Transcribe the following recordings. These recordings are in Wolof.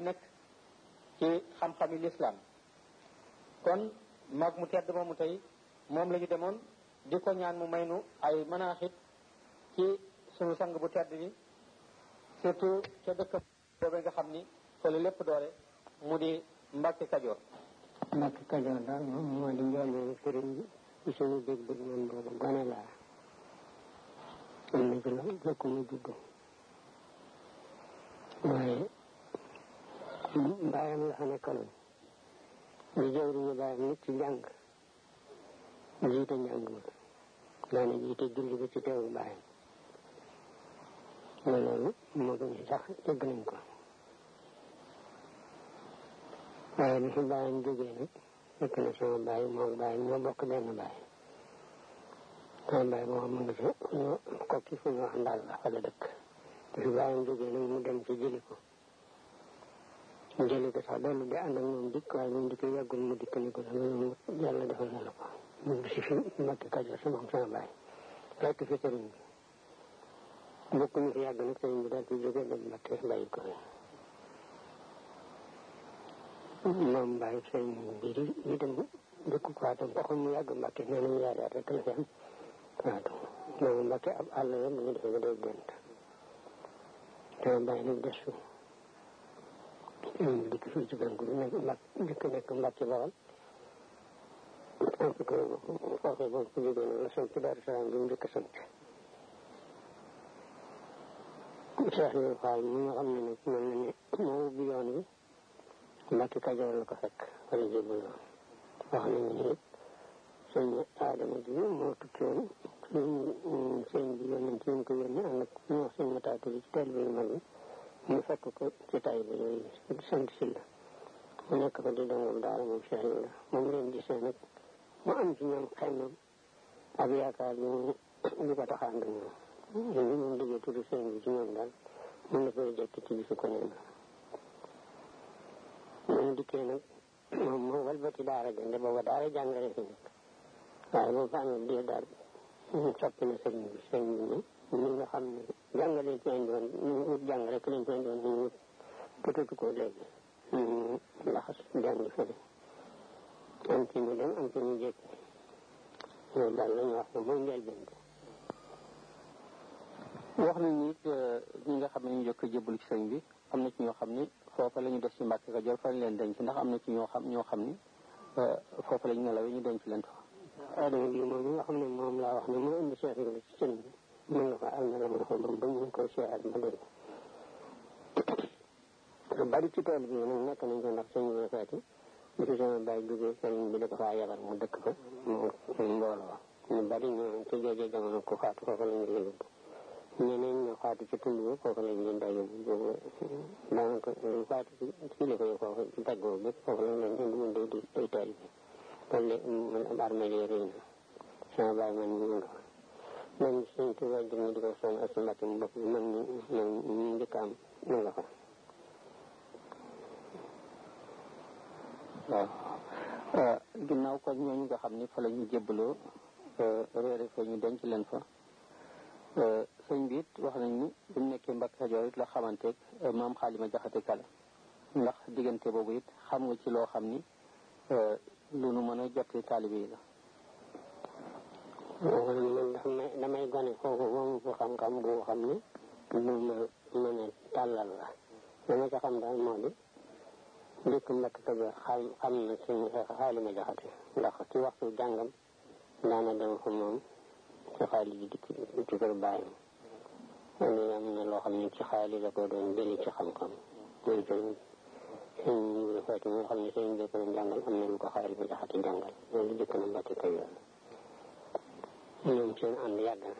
nekk ci xam-xami lislaam kon mag mu tedd moomu tey moom la ñu demoon di ko ñaan mu may nu ay manaaxit ci sunu sang bu tedd bi surtout ca dëkk boobee nga xam ni fa la lépp doore mu di Mbàkke Kajoor Mbàkke Kajoor daal moom moo di njooleelu sëriñ bi ci suñu dégg-dégg man boobu gone laa am na ci la jëkk mu juddu waaye bàyyam la fa nekkaloon di jëwriñu bàyyam nit ci jàng jiite njàng ma daana jiite julli bi ci teewu bàyyam ma loolu moo gën sax dégg nañ ko waaye bi fi bàyyam jógee nag fekk na sama bàyyi moom bàyyi ñoo bokk benn bàyyi sama bàyyi boo xam mu ngi fi ñu kokki fu ñu wax ndaal la fa la dëkk bi fi bàyyam jógee nag mu dem ci jëli ko mu jëli ko sax dellu di ànd ak moom dikk waaye moom dikk yàggul mu dikk ni ko loolu yàlla defal na la ko mu ngi si fi Mbàkke Kajoor si moom sama bàyyi fekk fi sëriñ bi bokk ñu fi yàgg nag sëriñ bi daal di jógee dem Mbàkke bàyyi ko moom bàyyi sëriñ bi di di dem dëkk Kouatam waxoon mu yàgg Mbàkke nee nañu yaari at rek la fi am Kouatam moom Mbàkke ab àll la mu ngi defee ba day gént te bàyyi nag des fi dikk fii ci gàncax gi nekk mbàkk dikk nekk Mbàkke Bawal parce que foofee boobu ku jógee noonu la sant Daaru Salaam bi mu njëkk a sant Cheikh Ibrahima Fall mi nga xam ne nag mel na ne moo ubbi yoon wi Mbàkke Kajoor la ko fekk wala jébal wax nañu ne it sëñ Adama ji moo tukki woon sëñ bi yónnee ci ñu ko yónnee ànd ak ñu wax sëñ Mataatu bi ci teel bi mag bi mu fekk ko ci tay bi yooyu sant si la mu nekk ko di dongam daara moom Cheikh Ibrahima moom leen gisee nag mu am ci ñoom xëy na ak yaakaar ñu ñu ko taxaan ak ñoom ñun ñu moom déggee tudd sëñ bi ci ñoom daal mun na koy jekk ci bisu ko neen moom dikkee nag moom moo walbati daara jënde booba daara jàngale fi nekk waaye boo fa amee diir daal soppi na sëñ bi sëñ bi ni ñi nga xam ne jàngale ci indi woon ñu wut jàng rek lañ ci indi woon ñu wut bëtatu ko léegi ñu laxas jàng fële am ci ñu dem am ci ñu jékki loolu daal la ñu wax ne mooy njëlbeen bi wax nañu it ñi nga xam ne ñu jëkk a jébbalu ci sëñ bi am na ci ñoo xam ni foofa la ñu des ci Mbàkke Kajoor fa lañ leen denc ndax am na ci ñoo xam ñoo xam ni foofa lañ nelawee ñu denc leen fa adama bi moom nga xam ne moom laa wax ne moo indi Cheikh Ibrahima ci sëñ bi mën nga ko am na la mën ko ba ñu koy seexal ma dégg bari ci tool bi nag nekk nañ ko ndax sëñ bi feeti bi fi sama bàyyi jógee sëriñ bi da ko faa yabal mu dëkk ko mu mbooloo ñu bari ñu ci joojee jamono ku faatu foofu lañ leen yóbbu ñeneen ñu faatu ci tund bi foofu lañ leen daa yóbbu boobu daanaka lu faatu ci ci li koy foofu ci daggoo bépp foofu lañ leen indi mun day di day taal bi loolu de man armée yi rëy na sama bàyyi man ñu nga man suñ tuba jëm di ko soñ ak mbàkke mu bopp bi man ñu man ñu njëkk am ñu nga fa waaw ginnaaw ko ñooñu nga xam ni fa la ñu jébbaloo réere fa ñu denc leen fa sëñ bi it wax nañ ni bu mu nekkee Mbàkke Kajoor it la xamanteeg maam xaalima jaxate kala ndax diggante boobu it xam nga ci loo xam ni lu nu mën a jottali taalibe yi la man damay damay gone kooku moom ko xam-xam bu xam ni lu ma mën a tàllal la dama ca xam daal moo di dëkk Mbàkke Kajoor xam xam na suñu xaalima jaxate ndax ci waxtu jàngam daana dem fa moom ci xaali ji dikk ci kër bàyyam loolu am na loo xam ne ci xaali la ko doon jëli ci xam-xam loolu tamit sëñ Ibra Faati nga xam ne sëñ bi ko doon jàngal am na lu ko xaali ma jaxate jàngal loolu jëkk na Mbàkke Kajoor ñoom seen ànd yàgg na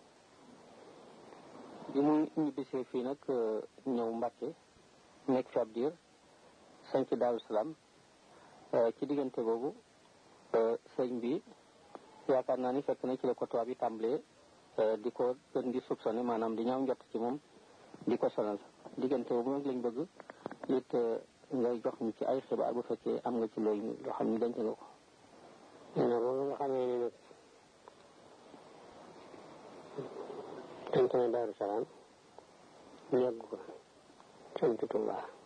bi mu ñibbisee fii nag ñëw Mbàkke nekk fi ab diir sanc Daaru Salaam ci diggante boobu sëñ bi yaakaar naa ni fekk na ci la ko tubaab yi tàmbalee di ko gën di soupçonné maanaam di ñaaw njott ci moom di ko sonal diggante boobu nag lañ bëgg it ngay jox ñu ci ay xibaar bu fekkee am nga ci looy loo xam ni denc nga ko na boobu nga xamee ne nag sanc na Daaru Salaam yàgg ko sant Tuubaa